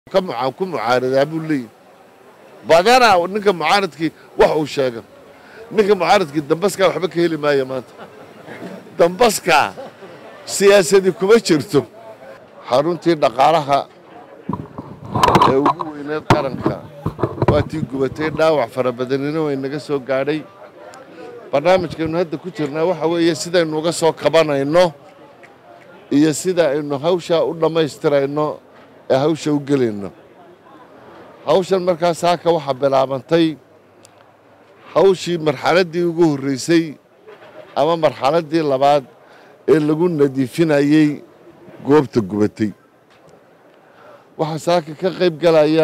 ku mucaaradaa buu leeyahy badanaa ninka mucaaradkii wax uu sheega ninka mucaaradkii dambaskaa waxba ka heli maayo maanta dambaskaa siyaasadii kuma jirto xaruntii dhaqaalaha ee ugu weyneed qaranka waa tii gubatay dhaawac fara badanina way naga soo gaadhay barnaamijkaynu hadda ku jirnaa waxa weeye sidaynu uga soo kabanayno iyo sida aynu hawshaa u dhammaystirayno ee hawsha u gelayno hawshan markaa saaka waxaa bilaabantay hawshii marxaladdii ugu horreysay ama marxaladdii labaad ee lagu nadiifinayey goobta gubatay waxaa saaka ka qayb galaya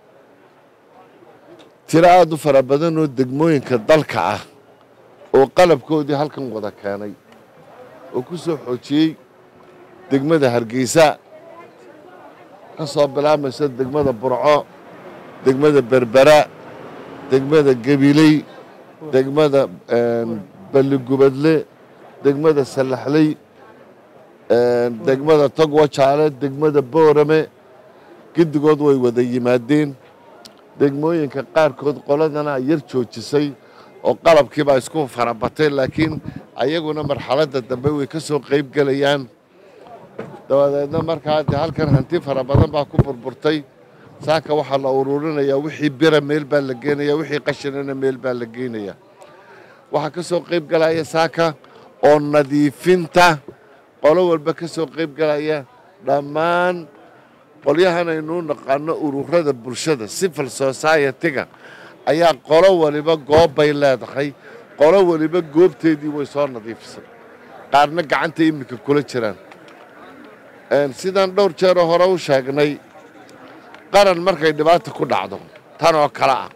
tiro aad u fara badan oo degmooyinka dalka ah oo qalabkoodii halkan wada keenay oo ku soo xoojiyey degmada hargeysa ka soo bilaamaysa degmada burco degmada berbera degmada gabiley degmada balligubadle degmada sallaxley degmada togwajaale degmada boorame giddigood way wada yimaadeen degmooyinka qaarkood qoladana yar joojisay oo qalabkiibaa isku farabatay laakiin ayaguna marxaladda dambe way ka soo qayb gelayaan dabadeedna markaa dee halkan hanti fara badan baa ku burburtay saaka waxaa la ururinayaa wixii bira meel baa la geenaya wixii qashinana meel baa la geenaya waxaa ka soo qayb galaya saaka oo nadiifinta qolo walba ka soo qayb galaya dhammaan qolyahan aynuu naqaano ururada bulshada civil society-ga ayaa qolo waliba goob bay leedahay qolo waliba goobteedii way soo nadiifisay qaarna gacanta iminka kula jiraan sidaan dhowr jeeroo hore u sheegnay qaran markay dhibaata ku dhacdo tan oo kale ah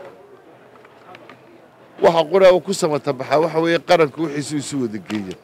waxa qura uu ku samata baxaa waxa weeye qaranku wixiisu isu wada geeya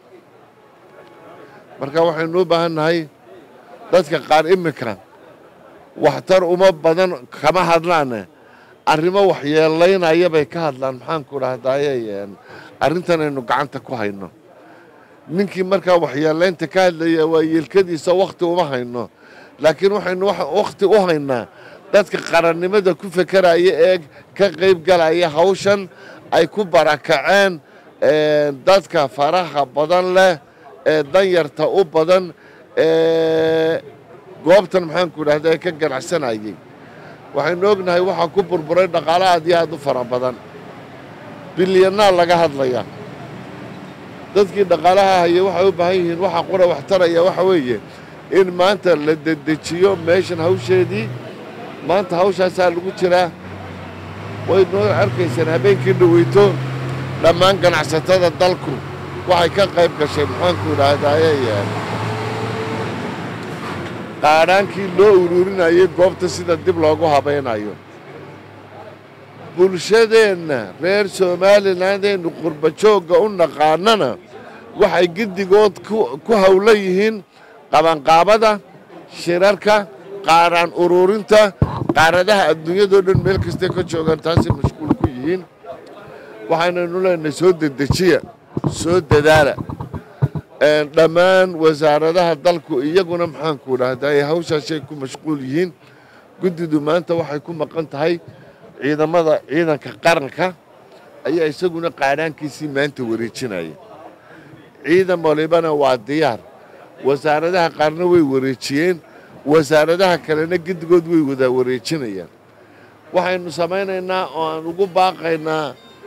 marka waxaynu u baahan nahay dadka qaar iminka waxtar uma badan kama hadlaane arrimo waxyeelaynaya bay ka hadlaan maxaanku dhahdaye arrintan aynu gacanta ku hayno ninkii markaa waxyeelaynta ka hadlaya waa yeelkadiisa wakhti uma hayno laakiin waxaynu wakhti u haynaa dadka qarannimada ku fekeraya ee ka qayb galaya hawshan ay ku barakaceen dadka faraha badan leh ee danyarta u badan ee goobtan maxaanku dhahda ee ka ganacsanayay waxaynu ognahay waxaa ku burburay dhaqaale aad iyo aad u fara badan bilyanaa laga hadlaya dadkii dhaqaalaha hayay waxay u baahan yihiin waxa qura wax taraya waxa weeye in maanta la dedejiyo meeshan hawsheedii maanta hawshaasaa lagu jiraa way noo arkaysaan habeenkii dhaweyto dhammaan ganacsatada dalku waxay ka qayb gashay maxaanku dhahdaye qaadhaankii loo ururinayay goobta sida dib loogu habaynayo bulshadeenna reer somalilandeennu qurbajoogga u naqaanana waxay giddigood ku howlan yihiin qabanqaabada shirarka qaaraan ururinta qaaradaha adduunyadoo dhan meel kastay ka joogaan taasay mashquul ku yihiin waxaynaynu leenahay soo dedejiya soo dadaala dhammaan wasaaradaha dalku iyaguna maxaanku dhahdaye hawshaashay ku mashquul yihiin guddidu maanta waxay ku maqan tahay ciidamada ciidanka qaranka ayaa isaguna qaadhaankiisii maanta wareejinaya ciidan walibana waa diyaar wasaaradaha qaarna way wareejiyeen wasaaradaha kalena giddigood way wada wareejinayaan waxaynu samaynaynaa oo aan ugu baaqaynaa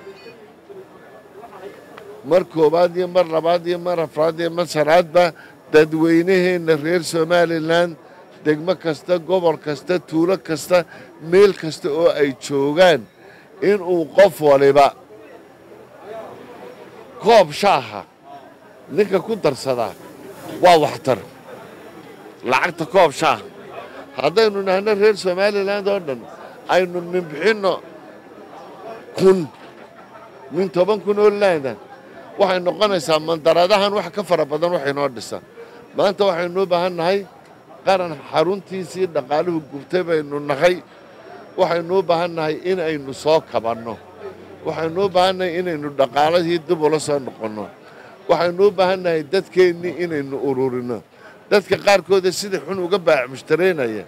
mar koowaad iyo mar labaad iyo mar afraad iyo mar shanaadba dadweynaheenna reer somalilan degmo kasta gobol kasta tuulo kasta meel kasta oo ay joogaan inuu qof waliba koob shaaha ninka ku darsadaa waa waxtar lacagta koob shaaha haddaynu nahno reer somalilan oo dhan aynu minbixinno kun min toban kun oo laada waxay noqonaysaa mandaradahan wax ka fara badan waxay noo dhisaa maanta waxaynu u baahan nahay qaran xaruntiisii dhaqaaluhu gubtay baynu nahay waxaynu u baahan nahay in aynu soo kabanno waxaynu u baahan nahay inaynu dhaqaaladii dib ula soo noqonno waxaynu u baahan nahay dadkeennii inaynu ururinno dadka qaarkooda sida xun uga baac mushtaraynaya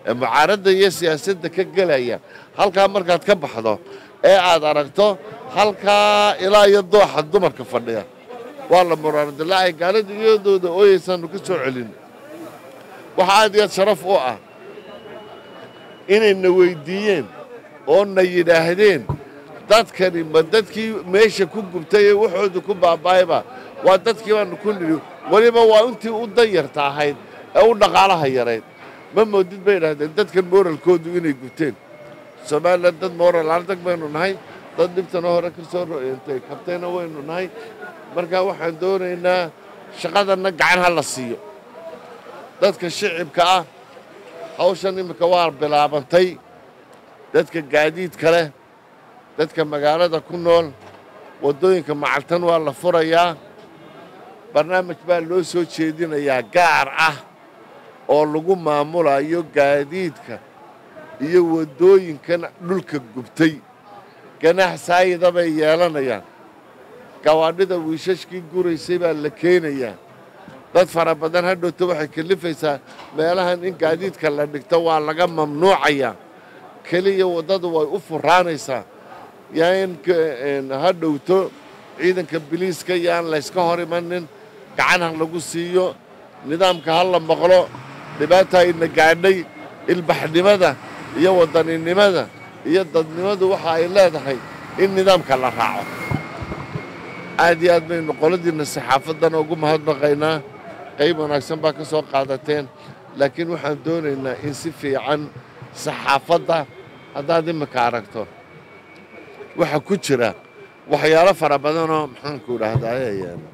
ee mucaaradda iyo siyaasadda ka gelaya halkaa markaad ka baxdo ee aad aragto halkaa ilaa iyo dooxa dumarka fadhiya waa la muraaradilaacay gaalada iyadooda ooyaysaanu ka soo celin waxaa aad iyo aad sharaf u ah inayna weyddiiyeen oo na yidhaahdeen dadkani ma dadkii meesha ku gubtay ee waxooda ku baaba'ayba waa dadkii baanu ku nidhi weliba waa intii u danyarta ahayd ee u dhaqaalaha yarayd ma moodid bay idhahdeen dadkan mooralkoodu inay gubteen somalilan dad mooral ardag baynu nahay dad dhibtana hore ka soo ro'eentay kabtayna waynu nahay marka waxaan doonaynaa shaqadanna gacan ha la siiyo dadka shicibka ah hawshan iminka waa bilaabantay dadka gaadiidka leh dadka magaalada ku nool waddooyinka macaltan waa la furayaa barnaamij baa loo soo jeedinayaa gaar ah oo lagu maamulayo gaadiidka iyo waddooyinkan dhulka gubtay ganax saayida bay yeelanayaan gawaadhida wiishashkii guraysay baa la keenayaa dad fara badan hadhowta waxay kalifaysaa meelahan in gaadiidka la dhigto waa laga mamnuucayaa keliya waddadu way u furaanaysaa yaa in hadhowto ciidanka biliiska yaan layska hor imanin gacan ha lagu siiyo nidaamka ha la maqlo dhibaata ayna gaadhay ilbaxnimada iyo wadaninimada iyo dadnimadu waxa ay leedahay in nidaamka la raaco aad iyo aad baynu qoladiinna saxaafaddana ugu mahadnaqaynaa qayb wanaagsan baa ka soo qaadateen laakiin waxaan doonaynaa in si fiican saxaafadda haddaad iminka aragto waxaa ku jira waxyaalo fara badanoo maxaanku idhaahdaye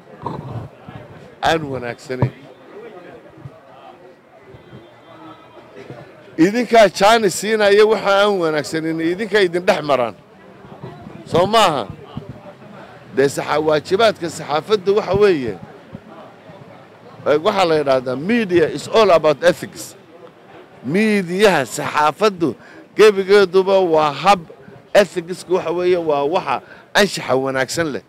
aan wanaagsanayn idinkaa jaani siinaya waxa aan wanaagsanin idinkaa idin dhex maraan soo maaha dee waajibaadka saxaafadda waxa weeye waxaa la yidhaahdaa media is all about ethics miidiyaha saxaafaddu gebigeeduba waa hab ethicska waxa weeye waa waxa anshaxa wanaagsan leh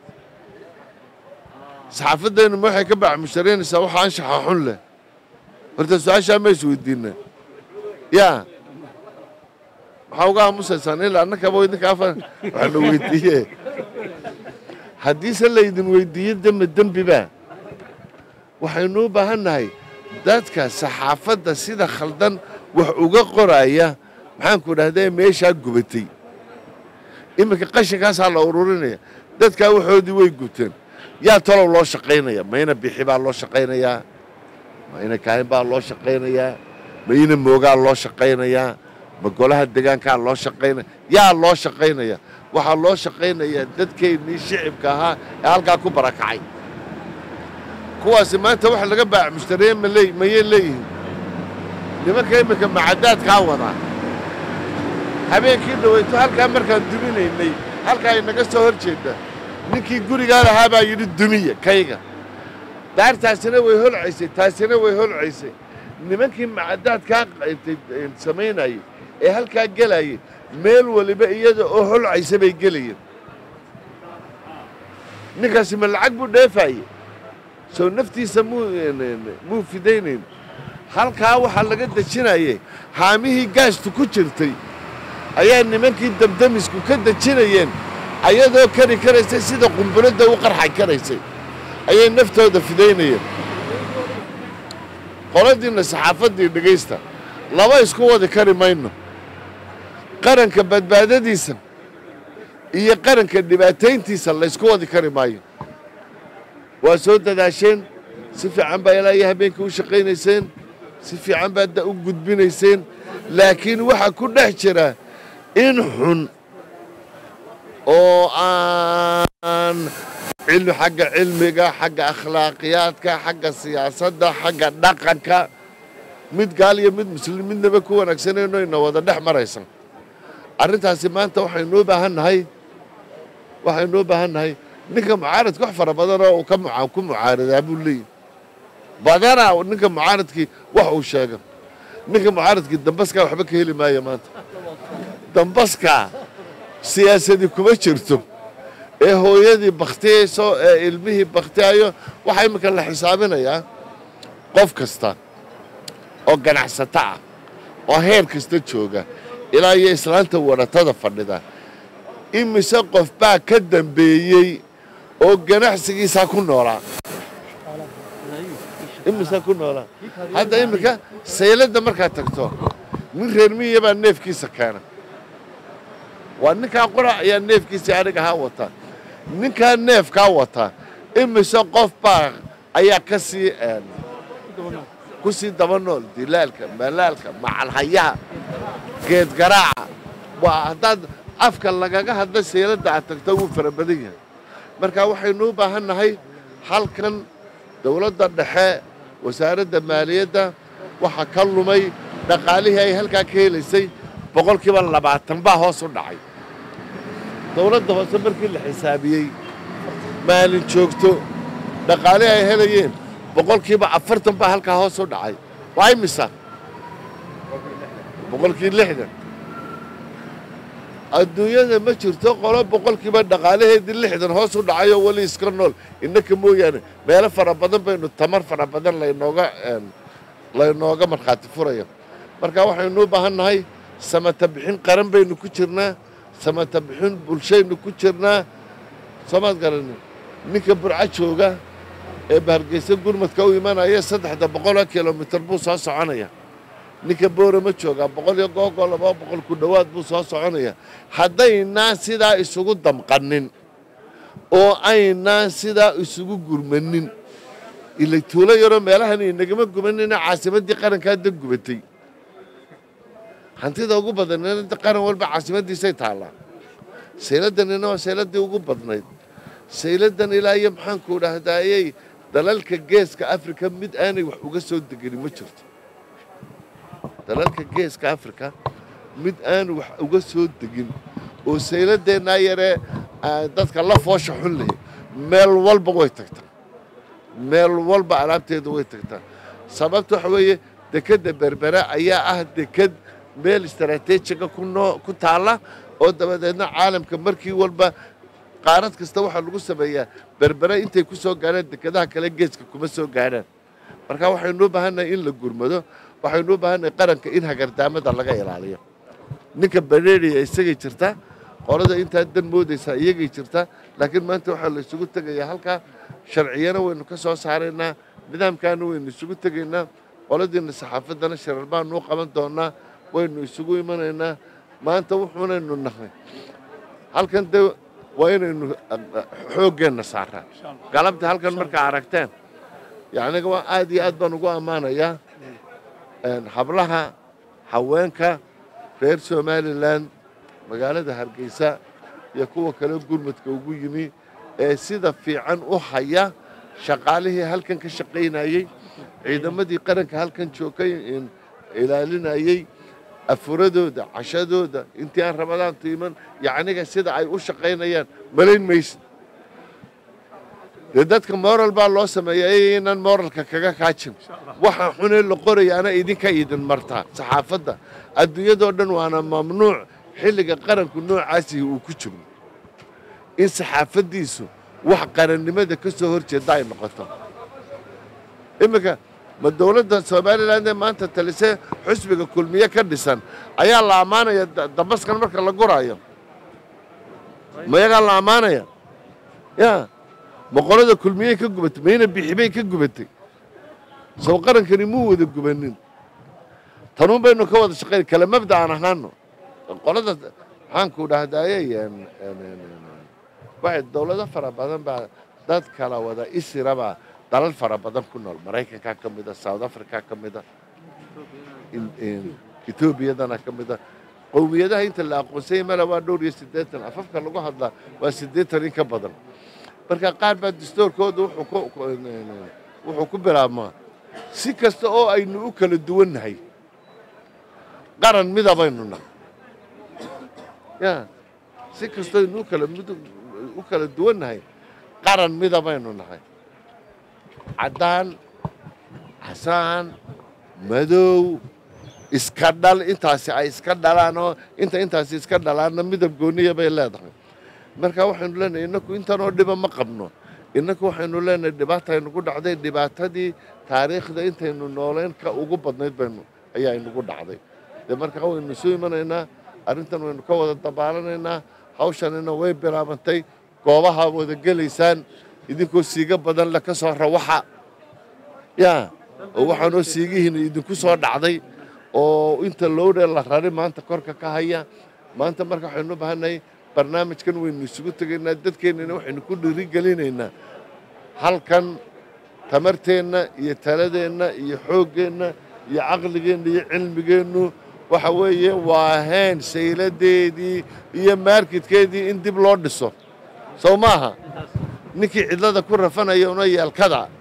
saxaafaddeennu ma waxay ka bacmusharaynaysaa waxa anshaxa xun leh horta su-aashaa ma isweydiina yaa maxaa uga aamusaysaan ilaa annakaba idinka afar waxna weydiiye haddiise laydin weydiiyo dembe dembiba waxaynu u baahan nahay dadka saxaafadda sida khaldan wax uga qoraya maxaanku idhahdaa meeshaa gubatay iminka qashinkaasaa la ururinaya dadkaa waxoodii way gubteen yaa talow loo shaqaynaya mayna bixi baa loo shaqaynayaa mayna kaahin baa loo shaqaynayaa mayna moogaa loo shaqaynayaa ma golaha degaankaa loo shaqaynaya yaa loo shaqaynaya waxaa loo shaqaynayaa dadkeennii shicibka ahaa ee halkaa ku barakacay kuwaasi maanta waxa laga baac mushtareeye maley mayay leeyihiin nimanka iminka macadaadkaa wadaa habeenkii dhawayto halkaa markaan duminaynay halkaa inaga soo hor jeedda ninkii gurigaa lahaa baa yidhi dumiya kayga daartaasina way holcaysay taasina way holcaysay nimankii macadaadkaa samaynayey ee halkaa gelayay meel waliba iyada oo holcaysa bay gelayeen ninkaasi ma lacag buu dheefaaye soo naftiisa muu fidaynayn halkaa waxaa laga dejinayay haamihii gaastu ku jirtay ayaa nimankii damdamisku ka dejinayeen ayadoo kari karaysay sida qumbuladda u qarxay karaysay ayay naftooda fidaynayeen qoladiinna saxaafaddii dhegaysta laba isku wadi kari mayno qaranka badbaadadiisa iyo qaranka dhibaatayntiisa laysku wadi kari maayo waa soo dadaasheen si fiican baa ilaa iyo habeenkii u shaqaynayseen si fiican baad u gudbinayseen laakiin waxaa ku dhex jira in xun oo aan cilmi xagga cilmiga xagga akhlaaqiyaadka xagga siyaasadda xagga dhaqanka mid gaal iyo mid muslim midnaba ku wanaagsanayno ina wada dhex maraysa arrintaasi maanta waxaynuu baahan nahay waxaynuu baahan nahay ninka mucaaradka wax fara badanoo uu ka ku mucaaradaa buu leeyahy badanaa ninka mucaaradkii wax uu sheega ninka mucaaradkii dambaskaa waxba ka heli maayo maanta dambaskaa siyaasadii kuma jirto ee hooyadii bakhtiyayso ee ilmihii bakhtiyayo waxaa iminka la xisaabinayaa qof kasta oo ganacsato ah oo heer kasta jooga ilaa iyo islaanta waratada fadhida imise qof baa ka dambeeyey oo ganacsigiisaa ku noolaa imise ku noolaa hadda iminka sayladda markaad tagto nin reer miya baa neefkiisa keena waa ninkaa qora ayaa neefkiisii aniga haa wata ninkaa neefkaa wata imise qof baa ayaa ka sii ku sii daba nool dilaalka malaalka macalhayaha geedgaraaca waa haddaad afka lagaga hadla sayladda aad tagto wuu fara badan yahay marka waxaynu u baahan nahay halkan dowladda dhexe wasaaradda maaliyadda waxaa ka lumay dhaqaalihii ay halkaa ka helaysay boqolkiiba labaatan baa hoos u dhacay dowladda hoose markii la xisaabiyey maalin joogto dhaqaalihii ay helayeen boqolkiiba afartan baa halkaa hoos u dhacay waa imisa boqolkii lixdan adduunyada ma jirto qolo boqolkiiba dhaqaalaheedii lixdan hoos u dhacayoo weli iska nool innaka mooyaane meelo fara badan baynu tamar fara badan laynooga laynooga markhaati furaya marka waxaynu u baahan nahay samata bixin qaran baynu ku jirnaa samata bixin bulshaynu ku jirnaa soomaad garani ninka burco jooga ee bahargeysa gurmadka u imanaya saddexda boqoloo kilomitir buu soo soconaya ninka boorama joogaa boqol iyo googo laba boqol ku dhowaad buu soo soconaya haddaynaan sidaa isugu damqanin oo aynaan sidaa isugu gurmanin ila tuulo yaroo meelahan inagama gumanina caasimaddii qarankaa da gubatay hantida ugu badanna qaran walba caasimaddiisay taallaa sayladdanina waa sayladdii ugu badnayd sayladdan ilaa iyo maxaanku dhahdaayey dalalka geeska afrika mid aanay wax uga soo degenin ma jirto dalalka geeska afrika mid aanu wax uga soo degin oo sayladeennaa yaree dadka la foosha xun leh meel walba way tagtaa meel walba alaabteedu way tagtaa sababta waxa weeye dekedda berbera ayaa ah deked meel istaraatiijiga ku taalla oo dabadeedna caalamka markii walba qaarad kasta waxaa lagu sameeyaa berbere intay ku soo gaadhaan dekedaha kale geeska kuma soo gaadhaan marka waxaynu u baahannahay in la gurmado waxaynu u baahannahay qaranka in hagardaamada laga ilaaliyo ninka bareeriya isagay jirtaa qolada intaa dan moodaysaa iyagay jirtaa laakiin maanta waxaa la isugu tegayaa halkaa sharciyana waynu ka soo saaraynaa nidaamkaana waynu isugu tegaynaa qoladiina saxaafaddana sharar baanu u qaban doonnaa waynu isugu imanaynaa maanta wuxuunaynu nahay halkan de waa inaynu xooggeenna saaraa galabta halkan markaa aragteen yacniga waa aad iyo aad baan ugu ammaanayaa hablaha haweenka reer somalilan magaalada hargeysa iyo kuwa kale gurmadka ugu yimi ee sida fiican u haya shaqaalihii halkan ka shaqaynayey ciidamadii qaranka halkan joogay ilaalinayey afuradooda cashadooda intii aan ramadaantu iman yacniga sida ay u shaqaynayaan malayn maysid dee dadka moral baa loo sameeya inaan moralka kaga kaajin waxa xunee la qorayaana idinka idin martaa saxaafadda adduunyadoo dhan waana mamnuuc xilliga qaranku noocaasii uu ku jiro in saxaafaddiisu wax qarannimada ka soo hor jeedda ay noqoto iminka ma dowladda somalilan ee maanta talisee xusbiga kulmiye ka dhisan ayaa la ammaanaya dambaskan marka la guraayo mayagaa la ammaanaya ya boqolada kulmiyey ka gubatay mayna bixibay ka gubatay soo qarankani muu wada gubanin tanuun baynu ka wada shaqayn kale mabda aan ahaano qolada maxaanku dhahdaaye waxay dowlado fara badan baa dad kala wada isirabaa dalal fara badan ku nool maraykankaa ka mida south africa ka mida etoobiyadana ka mida qowmiyadaha inta la aqoonsanya mala waa dhowr iyo siddeetan afafka lagu hadlaa waa siddeetan in ka badan marka qaar baa dastoorkooda wuxuu ku bilaabmaa si kasta oo aynu u kala duwannahay qaran midabaynu nahay ya si kastoo aynu u kala duwannahay qaran midabaynu nahay caddaan casaan madow iska dhal intaasi ay iska dhalaan oo inta intaasi iska dhalaanna midab gooniya bay leedahay marka waxaynu leenahay innaku intanoo dhiba ma qabno innaku waxaynu leenahay dhibaataynugu dhacday dhibaatadii taariikhda intaynu nooleyn ka ugu badnayd baynu ayaa inugu dhacday dee markaa waynu isu imanaynaa arrintan waynu ka wada dabaalanaynaa hawshanina way bilaabantay goobaha wada gelaysaan idinkoo siiga badan le ka soo rawaxa yaa oo waxaanoo siigihiina idinku soo dhacday oo inta lowdhe la rari maanta korka ka haya maanta marka waxaynu u baahannahay barnaamijkan waynu isugu tegaynaa dadkeennana waxaynu ku dhiirigelinaynaa halkan tamarteenna iyo taladeenna iyo xooggeenna iyo caqligeenna iyo cilmigeennu waxa weeye waa heen sayladeedii iyo maarkidkeedii in dib loo dhiso sow maaha ninkii cidlada ku rafanaya una yeelkada